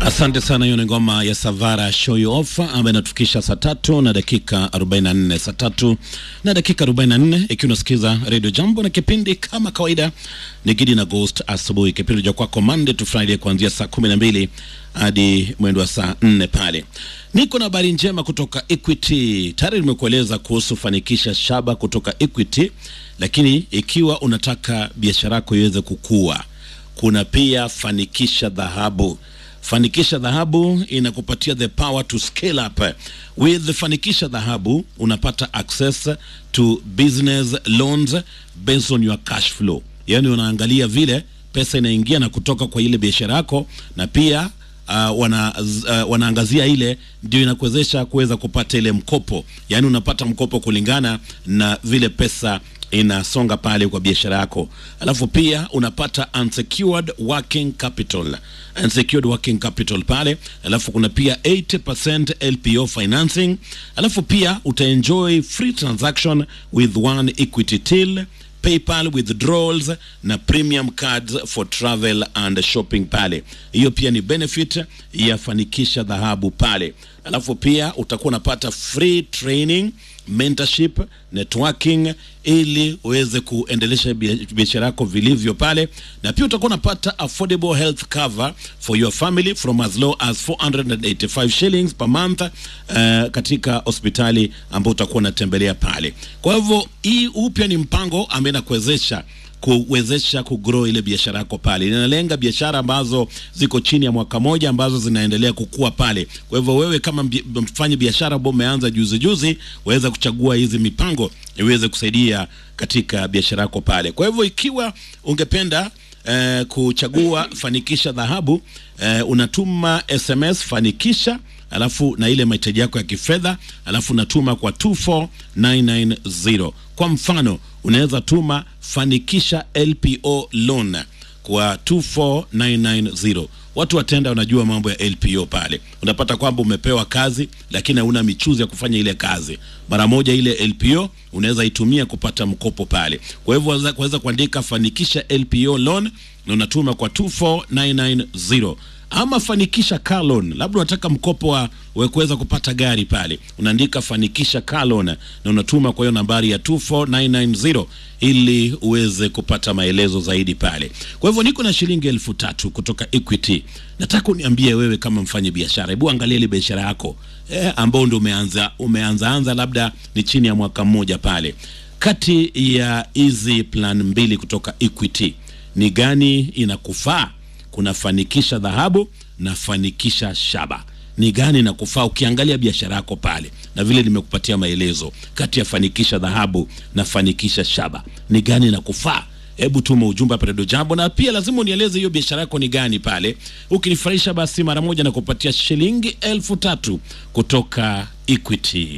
Asante sana. Hiyo ni ngoma ya Savara show you off ambayo inatufikisha saa tatu na dakika 44, saa tatu na dakika 44, ikiwa unasikiza Radio Jambo na kipindi kama kawaida ni Gidi na Ghost asubuhi, kipindi cha kwako Monday to Friday kuanzia saa 12 hadi mwendo wa saa 4 pale. Niko na habari njema kutoka Equity. Tayari nimekueleza kuhusu fanikisha shaba kutoka Equity, lakini ikiwa unataka biashara yako iweze kukua, kuna pia fanikisha dhahabu Fanikisha Dhahabu inakupatia the power to scale up. With Fanikisha Dhahabu unapata access to business loans based on your cash flow, yaani unaangalia vile pesa inaingia na kutoka kwa ile biashara yako, na pia uh, wana, uh, wanaangazia ile ndio inakuwezesha kuweza kupata ile mkopo, yaani unapata mkopo kulingana na vile pesa inasonga pale kwa biashara yako, alafu pia unapata unsecured working capital, unsecured working capital pale, alafu kuna pia 80% LPO financing, alafu pia utaenjoy free transaction with one equity till PayPal withdrawals na premium cards for travel and shopping pale. Hiyo pia ni benefit ya fanikisha dhahabu pale. Alafu pia utakuwa unapata free training, mentorship, networking ili uweze kuendelesha biashara yako vilivyo pale, na pia utakuwa unapata affordable health cover for your family from as low as 485 shillings per month uh, katika hospitali ambao utakuwa unatembelea pale. Kwa hivyo hii upya ni mpango ambaye inakuwezesha kuwezesha kugrow ile biashara yako pale. Inalenga biashara ambazo ziko chini ya mwaka moja ambazo zinaendelea kukua pale. Kwa hivyo wewe kama mfanya biashara ambao umeanza juzi juzi, waweza kuchagua hizi mipango iweze kusaidia katika biashara yako pale. Kwa hivyo ikiwa ungependa eh, kuchagua fanikisha dhahabu eh, unatuma SMS fanikisha alafu na ile mahitaji yako ya kifedha, alafu unatuma kwa 24990. Kwa mfano unaweza tuma fanikisha LPO loan kwa 24990. Watu watenda wanajua mambo ya LPO pale. Unapata kwamba umepewa kazi lakini hauna michuzi ya kufanya ile kazi. Mara moja ile LPO unaweza itumia kupata mkopo pale. Kwa hivyo waweza kuandika fanikisha LPO loan na unatuma kwa 24990 ama fanikisha car loan, labda unataka mkopo wa kuweza kupata gari pale, unaandika fanikisha car loan na unatuma kwa hiyo nambari ya 24990 ili uweze kupata maelezo zaidi pale. Kwa hivyo niko na shilingi elfu tatu kutoka Equity. Nataka uniambie wewe kama mfanye biashara, hebu angalia ile biashara yako eh, ambao ndio umeanza umeanza anza, labda ni chini ya mwaka mmoja pale. Kati ya hizi plan mbili kutoka Equity ni gani inakufaa? Kuna fanikisha dhahabu na fanikisha shaba. Ni gani na kufaa? Ukiangalia biashara yako pale, na vile nimekupatia maelezo, kati ya fanikisha dhahabu na fanikisha shaba, ni gani na kufaa? Hebu tuma ujumbe hapa Radio Jambo, na pia lazima unieleze hiyo biashara yako ni gani pale. Ukinifurahisha basi mara moja na kupatia shilingi elfu tatu kutoka Equity.